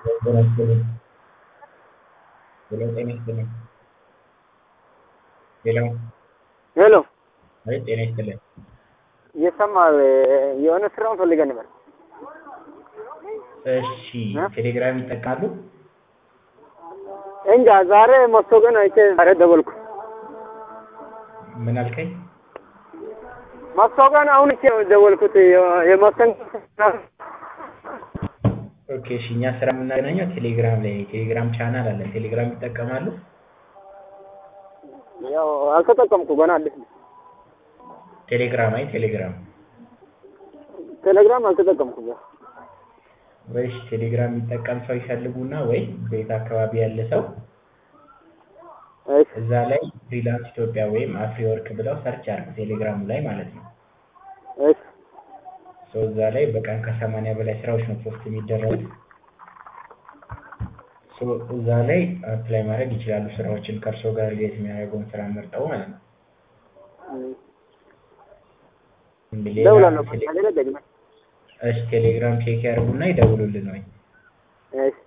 ጤና ይስጥልኝ ሄሎ ጤና ይስጥልኝ ሄሎ ሄሎ አይ ጤና ይስጥልኝ እየሰማህ የሆነ ስራውን ፈልገን ነበር። እሺ ቴሌግራም ይጠቀማሉ እንጃ ዛሬ ማስታወቂያን አይቼ ዛሬ ደወልኩ። ምን አልከኝ ማስታወቂያን አሁን አይቼ ነው የደወልኩት። የማስታወቂያ ኦኬ እሺ እኛ ስራ የምናገናኘው ቴሌግራም ላይ ቴሌግራም ቻናል አለን ቴሌግራም ይጠቀማሉ ያው አልተጠቀምኩ ገና አዲስ ነው። ቴሌግራም አይ ቴሌግራም ቴሌግራም አልተጠቀምኩም። ያው ወይስ ቴሌግራም የሚጠቀም ሰው ይፈልጉና ወይ ቤት አካባቢ ያለ ሰው እሺ እዛ ላይ ፍሪላንስ ኢትዮጵያ ወይም አፍሪወርክ ብለው ሰርች አድርጉ ቴሌግራሙ ላይ ማለት ነው እሺ ሰው እዛ ላይ በቀን ከሰማንያ በላይ ስራዎች ነው ፖስት የሚደረጉት ሶ እዛ ላይ አፕላይ ማድረግ ይችላሉ ስራዎችን ከእርሶ ጋር ሪሌት የሚያደርገውን ስራ መርጠው ማለት ነው ሌላ ደውላለሁ። ቴሌ- ሌላ ደግመህ እሺ ቴሌግራም ቼክ ያድርጉና ይደውሉልን ወይ እሺ